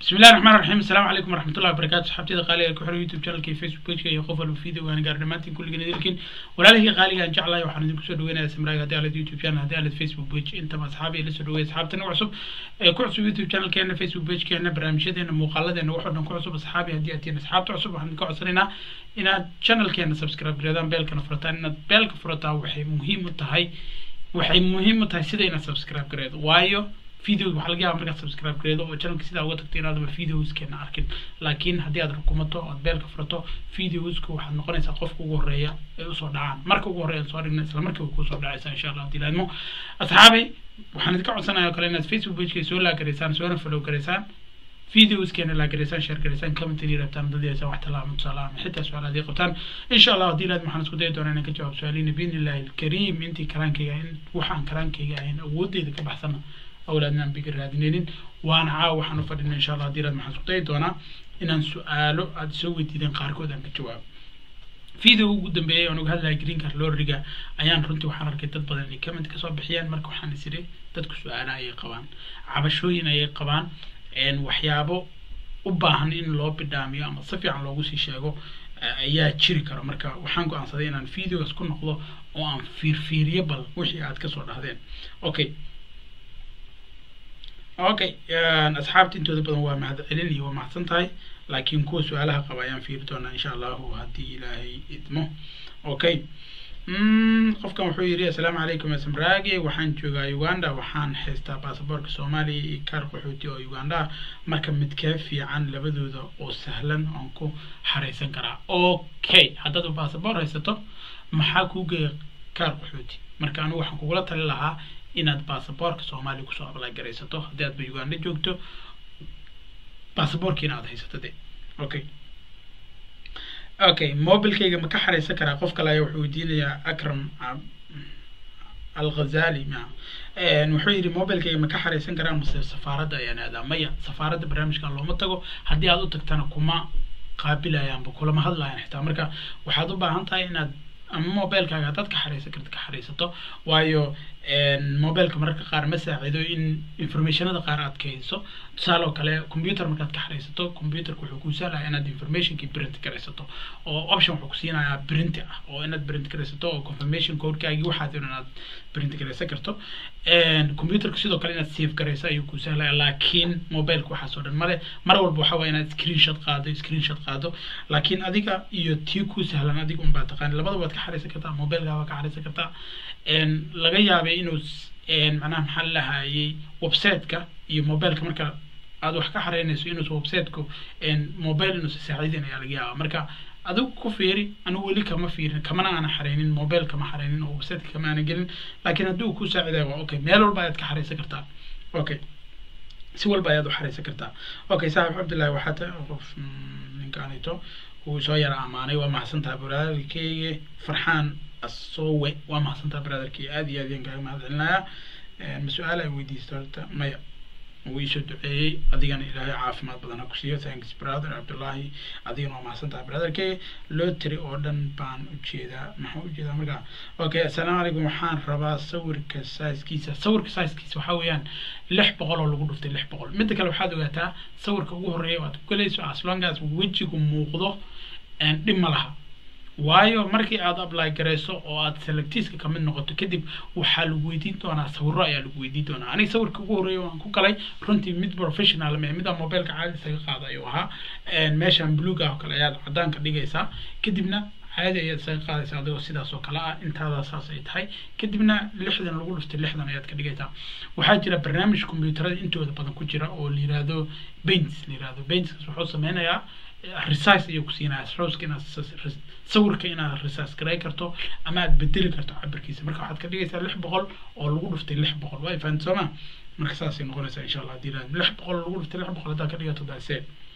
بسم الله الرحمن الرحيم السلام عليكم ورحمة الله وبركاته صحابتي قالي ku xiran youtube channelkii facebook pageka iyo qof walba video aan gaar dhammaantiin kulligiin idilkiin walaalihii qaaliga aan jeclahay waxaan idinku soo dhaweynayaa samraaga haddii aalad youtube channel haddii aalad facebook page intaba asxaabi ila soo dhaweeya asxaabtana cusub ee ku cusub youtube channelkeena facebook pagekeena barnaamijyadeena muuqaaladeena waxoo dhan ku cusub asxaabi haddii aad tihiin asxaabta cusub waxaan idinka codsanaynaa inaad channelkeena subscribe gareedaan beelkana furataan inaad beelka furataa waxay muhiim u tahay waxay muhiim u tahay sida inaad subscribe gareedo waayo video waxaa laga yaaba markaad subscribe gareedo oo channelka sidaa uga tagto inaadaba videoskeena arkin laakiin haddii aad rukumato ood beelka furato videoska waxaad noqonaysaa qofka ugu horeeya ee usoo dhacaan marka ugu horeya soo dhigna isla markiiba kusoo dhacaysa insha allah hadii laadmo asxaabay waxaan idinka codsanaya oo kale inaad facebook pageka soo laagaraysaan soona follow garaysaan videoskeena laagaraysaan share garaysaan comment inay rabtaan dadiisa wax talaamo tusaale ama xitaa su-aal haddii qabtaan insha allah haddii laad waxaan isku dayi doonaa inaan ka jawaab su-aaliina biidni illahi alkariim intii karaankayga in waxaan karaankayga ahayn awoodeyda ka baxsana awlaadna aan biga raadinaynin waana caawa waxaan u fadhina insha allah haddii laad waxaan isku dayi doonaa inaan su-aalo aada soo weydiideen qaarkood aan ka jawaabo video ugu dambeeyay aan uga hadlaya green card lorriga ayaan runtii waxaan arkay dad badan inay comment kasoo bixiyaan marka waxaan is idhi dadku su-aalo ayay qabaan cabashooyin ayay qabaan waxyaabo u baahan in loo bidhaamiyo ama si fiican loogu sii sheego ayaa jiri kara marka waxaan go-aansaday inaan videogas ku noqdo oo aan fiirfiiriyo bal wixii aad kasoo dhahdeen okay okay asxaabta intooda badan waa mahad celin iyo waa mahadsan tahay laakiin kuwa su-aalaha qaba ayaan fiiri doonaa insha allahu haddii ilaahay idmo okay qofkan wuxuu yidhi assalaamu calaykum samraage waxaan joogaa uganda waxaan haystaa baasaboorka soomaaliya iyo kaar qaxooti oo uganda ah marka midkee fiican labadooda oo sahlan oon ku xaraysan karaa okay haddaad baasaboor haysato maxaa kuu geeya kaar qaxooti marka anigu waxaan kugula tali lahaa inaad baasaboorka soomaaliya kusoo ablay garaysato haddii aadba uganda joogto baasaboorkiina aad haysato de okay okay mobilkayga ma ka xaraysan karaa qof kale ayaa wuxuu weydiinayaa akram alghazali ma wuxuu yidhi mobilkayga ma ka xaraysan karaa mase safaaradda ayaan aadaa maya safaaradda barnaamijkan looma tago haddii aad u tagtana kuma qaabilayaanba kulama hadlayaan xitaa marka waxaad u baahan tahay inaad ama mobilkaaga haddaad ka xaraysan karta ka xaraysato waayo mobilka mararka qaar ma saacido in informationada qaar aad kahayso tusaale oo kale computer markaad ka xaraysato computerka wuxuu kuu sahlaya inaad informationkii print garaysato oo option wuxuu kusiinayaa print ah oo inaad print garaysato oo confirmation codekaagii waxaad in aad print garaysan karto computerka sidoo kale inaad save garayso ayuu kuu sahlaya laakiin mobilka waxaas oo dhan male mar walba waxa waye inaad screenshot qaado screenshot qaado laakiin adiga iyo tii kuu sahlan adiga unbaa taqaani labada waad ka xaraysan kartaa mobilka waad ka xaraysan kartaa laga yaabay inuu macnaha maxaa lahayay websiteka iyo mobilka marka aad wax ka xareynayso inuusa websiteku mobile inuusa saaciidin ayaa laga yaaba marka adigu ku fiiri anigu weli kama fiirin kamana aana xareynin mobile kama xareynin oo websiteka kama aana gelin laakiin haddii uu ku saacidayo waa okay meel walba ayaad ka xareysan kartaa okay si walba ayaad u xareysan kartaa okay saaxib cabdillahi waxaa ta qof ninkaanito uu soo yara amaanay waa mahadsan tahay walaalkeyga farxaan asowe waa mahadsantaa brotherkii aad iyo aad yaan kaaga mahad celinayaa ma su-aal ay weydiista horta maya wuu iisoo duceeyey adigana ilaahay caafimaad badan ha ku siiyo thanks brother cabdullahi adigana waa mahadsantaha brotherkey lotary oo dhan baan ujeedaa maxaa ujeedaa markaa okay assalaamu calaykum waxaan rabaa sawirka saiskiisa sawirka saiskiisa waxaa weeyaan lix boqol oo lagu dhuftay lix boqol midda kale waxaad ogaataa sawirka ugu horreeya waad ku galayso as long as wejigu muuqdo dhib ma laha waayo markii aad apply garayso oo aad selectiska kamid noqoto kadib waxaa lagu weydiin doonaa sawiro ayaa lagu weydiin doonaa aniga sawirka ugu horreeya waan ku galay runtii mid professional me mida mobileka caadi isaga qaada ayuu ahaa meeshan blueg ah oo kale ayaad cadaanka dhigaysaa kadibna caadi ayaad isaga qaadaysaa adigoo sidaas oo kale ah intaada saas ay tahay kadibna lixdan lagu dhuftay lixdan ayaad ka dhigaysaa waxaa jira barnaamij computerada intooda badan ku jira oo la yirahdo baints la yirahdo baintskas wuxuu sameynayaa resize ayuu ku siinaya srouska inaad sawirka inaad resize garay karto ama aad bedeli karto cabirkiisa marka waxaad ka dhigaysaa lix boqol oo lagu dhuftay lix boqol waa fahamta sooma marka saasay noqonaysaa insha allah hadii lix boqol lagu dhuftay lix boqol haddaad ka dhigato daasee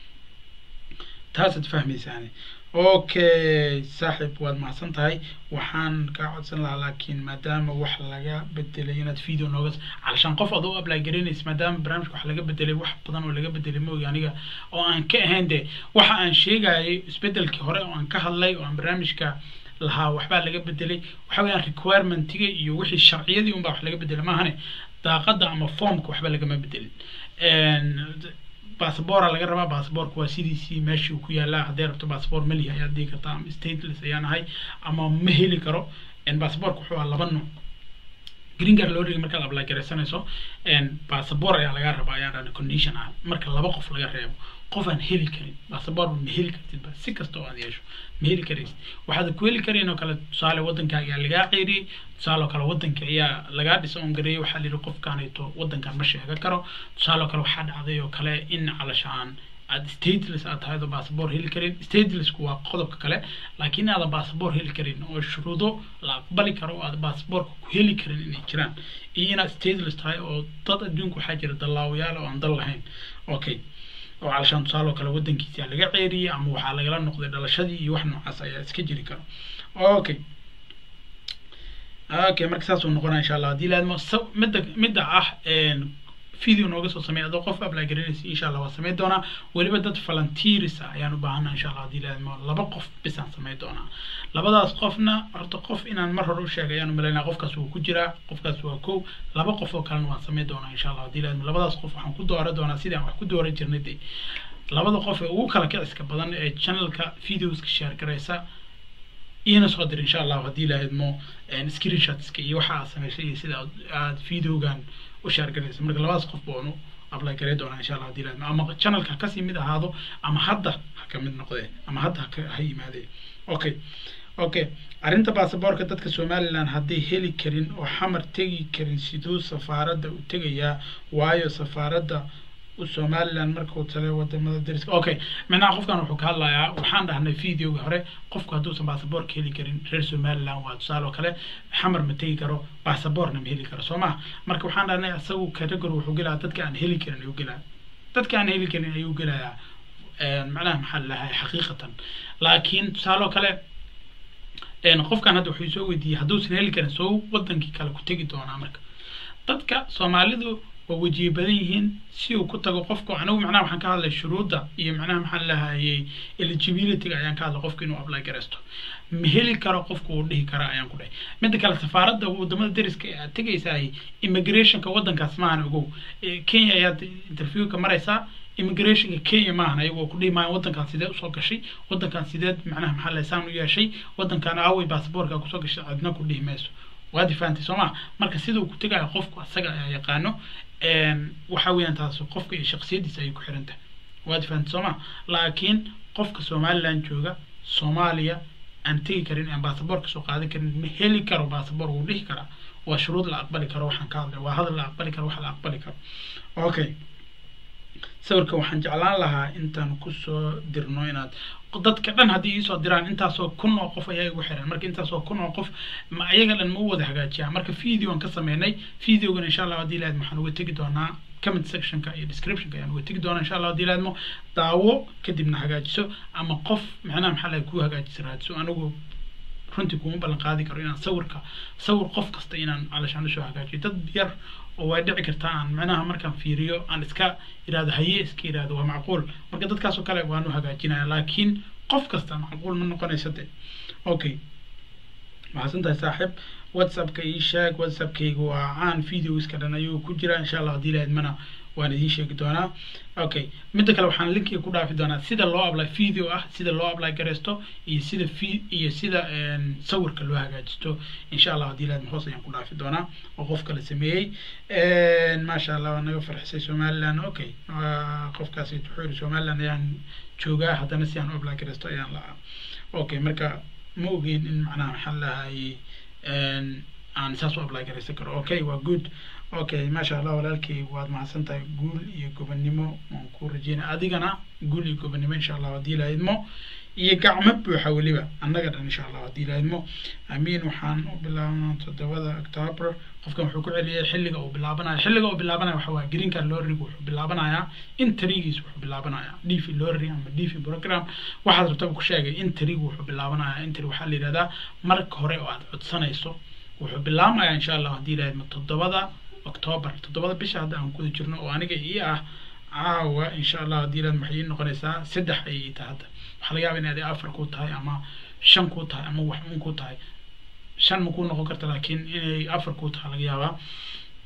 taasaad fahmaysaani okay saaxib waad mahadsan tahay waxaan kaa codsan lahaa laakiin maadaama wax laga bedelay inaad video nooga calashaan qof adoo apply garaynaysa maadaama barnaamijka wax laga bedelay wax badan oo laga bedelay moogi aniga oo aan ka ahayn de waxa aan sheegayay isbedelkii hore oo aan ka hadlay oo aan barnaamijka lahaa waxbaa laga bedelay waxa weeyaan requirementiga iyo wixii sharciyadii unbaa wax laga bedelay maahane daaqada ama formka waxba lagama bedelin baasabora laga rabaa baasaboorka waa sidiisii meeshii ku yaalaa haddii rabto baasaboor malihi ayaad dhihi kartaa ama stateless ayaan ahay ama ma heli karo baasaboorka wuxuu ahaa laba nooc green card loo dhigi markaad apply garaysanayso baasabor ayaa laga rabaa ayaan dhahna condition ah marka laba qof laga reebo qof aan heli karin baasabor ma heli kartidba si kasta oo aad yeesho ma heli karaysid waxaad ku heli karayn oo kale tusaale waddankaaga ayaa lagaa ceyriyey tusaale oo kale waddanka ayaa lagaa dhisa on gareeyey waxaa la yidhi qofkaanayto waddankan ma sheega karo tusaale oo kale waxaa dhacday oo kale in calashaan aad stateless aad tahay oo baasabor heli karin statelessku waa qodobka kale laakiin aadan baasabor heli karin oo shuruudo la aqbali karo oo aad baasaboorka ku heli karin inay jiraan iyo inaad stateless tahay oo dad adduunka waxaa jira dallaawayaal oo aan dal lahayn okay oo calashaan tusaale oo kale waddankiisa laga ceeriyey ama waxaa lagala noqday dhalashadii iyo wax noocaas ayaa iska jiri karo okay okay marka saas uu noqonaa insha allah haddii laadmo midda midda ah video nooga soo sameey adoo qof apply garanaysa insha allah waa sameyn doonaa weliba dad volunteers ah ayaan u baahanaa insha allah haddii laadmo laba qof bisaan sameyn doonaa labadaas qofna horta qof inaan mar hore u sheegay ayaan umalaynaa qofkaas wuu ku jiraa qofkaas waa kow laba qof oo kalena waan sameyn doonaa insha allah haddii laadmo labadaas qof waxaan ku doora doonaa sidii aan wax ku dooran jirnay dee labada qof ee ugu kala kiciska badan ee channelka videoska share garaysa iina soo dir insha allah haddii laadmo screenshotska iyo waxa aad samaysay iyo sida aad videogan u share garaysa marka labadaas qof baanu apply garay doonaa insha allah haddii laadmo ama channelka ha kasii mid ahaado ama hadda ha ka mid noqdee ama hadda haka ha yimaadee okay okay arrinta baasaboorka dadka somaliland hadday heli karin oo xamar tegi karin siduu safaaradda u tegayaa waayo safaaradda somaliland markuu tale wadamada dariska okay macnaha qofkan wuxuu ka hadlayaa waxaan dhahnay videoga hore qofku hadduusan baasaboorka heli karin reer somaliland waa tusaale oo kale xamar ma tegi karo baasaboorna ma heli karo soo maha marka waxaan dhahnay isagu category wuxuu gelayaa dadka aan heli karin ayuu gelaya dadka aan heli karin ayuu gelayaa macnaha maxaa lahay xaqiiqatan laakiin tusaale oo kale qofkan hadda wuxuu soo weydiiyey hadduusan heli karin soo wadankii kale ku tegi doonaa marka dadka soomaalidu waa wejiye badan yihiin si uu ku tago qofku anigu macnaha waxaan ka hadlay shuruudda iyo macnaha maxaan lahayay eligibilityga ayaan ka hadlay qofku inuu apply garaysto ma heli karo qofku uu dhihi kara ayaan ku dhahay midda kale safaaradda wadamada dariska ee aad tegaysaay immigrationka waddankaas maahan ogow kenya ayaad interviewka maraysaa immigrationka kenya maahan ayagoo ku dhihi maayo waddankan sidee usoo gashay waddankan sideed macnaha maxaa lahay saan u yeeshay waddankan aaway baasaboorka kusoo gashay cidna ku dhihi mayso waad fahamtay soo maa marka siduu ku tegayo qofku asaga ayaa yaqaano waxa weeyaan taas qofka iyo shaksiyadiisa ayay ku xiran tahay waad fahamtay soo maa laakiin qofka somaliland jooga soomaaliya aan tegi karin aan baasaboorka soo qaadan karin ma heli karo baasaboor wuu dhihi karaa waa shuruud la aqbali karo waxaan ka hadlay waa hadal la aqbali karo wax la aqbali karo okay sawirka waxaan jeclaan lahaa intaan kusoo dirno inaad dadka dhan haddii iisoo diraan intaasoo kun oo qof ayaa igu xiran marka intaasoo kun oo qof ma ayaga dhan ma u wada hagaajiyaa marka videoan ka sameynay videogan insha allah haddii laadmo waxaan uga tegi doonaa comment sectionka iyo descriptionka ayaan uga tegi doonaa insha allah haddii laadmo daawo kadibna hagaajiso ama qof macnaha maxaa lahay kuu hagaajisa raadiso anigu runtii kuma ballan qaadi karo inaan sawirka sawir qof kasta inaan calashaan usoo hagaajiyo dad yar oo way dhici kartaa aan macnaha markaan fiiriyo aan iska idhahdo haye iska idhahdo waa macquul marka dadkaas oo kale waanu hagaajinaya laakiin qof kasta macquul ma noqonaysa de okay maxadsan tahay saaxiib whatsappka ii sheeg whatsappkayga waa caan videoska dhan ayuu ku jira insha allah haddii laadmana waan idiin sheegi doonaa okay midda kale waxaan linkiga ku dhaafi doonaa sida loo apply video ah sida loo apply garaysto iyo sida fi iyo sida sawirka loo hagaajisto insha allah haddii laadma hoos ayaan ku dhaafi doonaa oo qof kale sameeyey maasha allah waa naga farxisay somaliland okay qofkaasi wuxuu yidhi somaliland ayaan joogaa haddana si aan u apply garaysto ayaan lahaa okay marka ma ogeyn in macnaha maxaan lahayay aan saas u apply garaysan karo okay waa good okay maasha allah walaalkay waad mahadsan tahay guul iyo gobonnimo waan ku rajeynaya adigana guul iyo gobonnimo insha allah haddii la idmo iyo gacmo buuxa weliba annaga dhan insha allah haddii la idmo amiin waxaan u bilaabnaa toddobada october qofkan wuxuu ku celiyay xilliga uu bilaabanayo xilliga uu bilaabanayo waxa waaye green card lorrig wuxuu bilaabanayaa intrigiis wuxuu bilaabanayaa dv lorry ama dv program waxaad rabtaba ku sheegay intrig wuxuu bilaabanayaa intrig waxaa la yidhahdaa marka hore oo aad codsanayso wuxuu bilaabmayaa insha allah haddii la idmo toddobada october toddobada bisha hadda aan kuda jirno oo aniga ii ah caawa insha allah haddii laad maxay ii noqonaysaa saddex ayay ii tahay hadda waxaa laga yaaba inaad afar ku tahay ama shan ku tahay ama wax un ku tahay shan ma ku noqon karta laakiin inay afar ku tahay laga yaabaa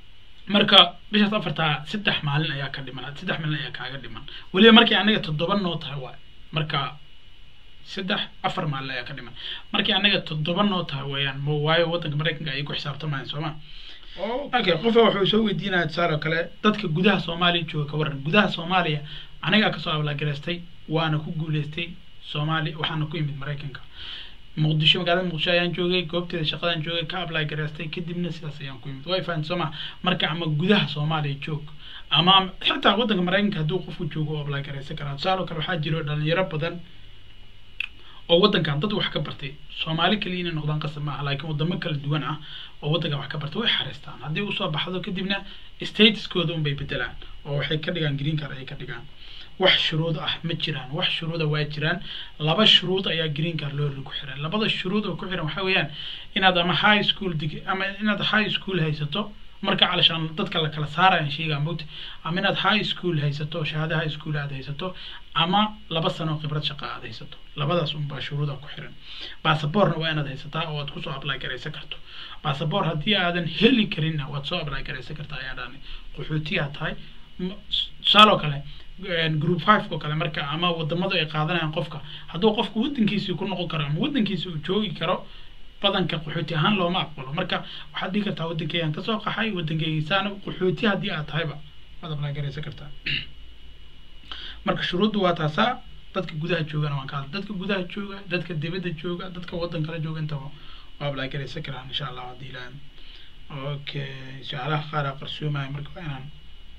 marka bishaas afartaa saddex maalin ayaa ka dhiman saddex maalin ayaa kaaga dhiman weliba markii anaga toddoba noo tahay waay marka saddex afar maalin ayaa ka dhiman markii anaga toddoba noo tahay weeyaan ma waayo waddanka maraykanka ayay ku xisaabtamayaan sooma okay qofa wuxuu soo weydiinaya tusaale oo kale dadka gudaha soomaaliya jooga ka waran gudaha soomaaliya anigaa kasoo ablagaraystay waana ku guuleystay soomaaliya waxaana ku imid maraykanka muqdisho magaalada muqdisho ayaan joogay goobteeda shaqadaan joogay ka apply garaystay kadibna sidaas ayaan ku imid way fahanti soo ma marka ama gudaha soomaaliya joog ama xitaa waddanka maraykanka hadduu qofku joogo oo apply garaysan karaa tusaale oo kale waxaa jiro dhalinyaro badan oo waddankan dad wax ka bartay soomaali kaliya inay noqdaan qasab maaha laakiin wadamo kala duwan ah oo waddankan wax ka bartay way xareystaan haddii usoo baxdo kadibna statuskooda unbay bedelaan oo waxay ka dhigaan green card ay ka dhigaan wax shuruud ah ma jiraan wax shuruuda waa jiraan laba shuruud ayaa green card loo ku xiran labada shuruud oo ku xiran waxa weeyaan inaad ama high school dig ama inaad high school haysato marka calashaan dadka la kala saarayaan sheegaa mogta ama inaad high school haysato shahaada high school aad haysato ama laba sano khibrad shaqa aad haysato labadaas unbaa shuruuda ku xiran basaborna waa inaad haysataa oo aad kusoo apply garaysan karto basabor haddii aadan heli karinna waad soo apply garaysan kartaa ayaa dhani qaxootiyaa tahay tusaale oo kale group five oo kale marka ama wadamadu ay qaadanayaan qofka hadduu qofku waddankiisii ku noqon karo ama waddankiisi uu joogi karo badanka qaxooti ahaan looma aqbalo marka waxaad dhihi kartaa waddankeygaan kasoo qaxay waddankeygiisaana qaxooti haddii aad tahayba waad apply garaysan kartaa marka shuruuddu waa taasaa dadka gudaha joogana waan ka hadla dadka gudaha jooga dadka dibadda jooga dadka waddan kala jooga intaba waa apply garaysan karaan insha allah haddii ilaah okay su-aalaha qaar aa qarsoomaya marka waa inaan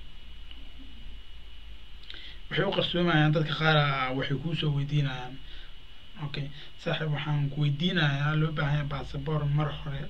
waxay u qarsoomayaan dadka qaar waxay kuusoo weydiinayaan okay saaxiib waxaan ku weydiinayaa loo baahan yahay basaboor mar hore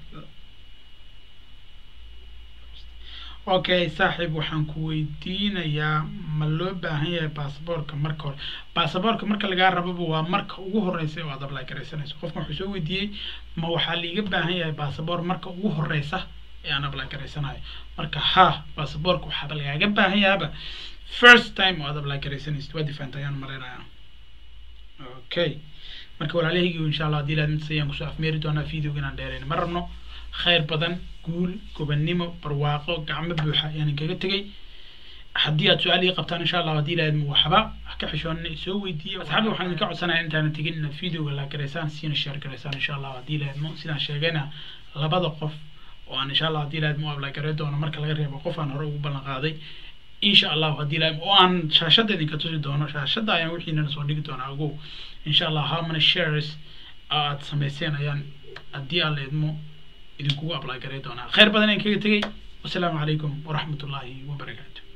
okay saaxiib waxaan ku weydiinayaa ma loo baahan yahay basaboorka marka hore basaboorka marka lagaa rababa waa marka ugu horeysa oo aad apply garaysanayso qofkan wuxuu soo weydiiyey ma waxaa liiga baahan yahay basaboor marka ugu horeysa ee aan apply garaysanayo marka ha basaboorka waxaaba lagaaga baahan yahaaba first time oo aad apply garaysanaysid waa difaanta ayaan malaynayaa okay marka walaalahaygi insha allah haddii ilaad midtas ayaan kusoo afmeeri doonaa videoga inaan dheerayn ma rabno khayr badan guul gobannimo barwaaqo gacmo buuxa ayaan kaga tegay haddii aad su-aal ii qabtaan insha allah haddii ilaad waxba ka xishoonina soo weydiiya asxaabta waxaan idinka codsanaya intaana tegin inaad videoga la garaysaan siina share garaysaan insha allah haddii ilaadmo sidaan sheegayna labada qof oo aan insha allah haddii ilaadmo apply garay doono marka laga reebo qof aan hore ugu ballan qaaday insha allahu haddii ilaah oo aan shaashada idinka tusi doono shaashada ayaan wixiinana soo dhigi doonaa ogow insha allah how many shares aad samayseen ayaan haddii aan la idmo idinkugu apply garay doonaa khayr badan ayaan kaga tegay wasalaamu calaykum waraxmat ullaahi wabarakaatu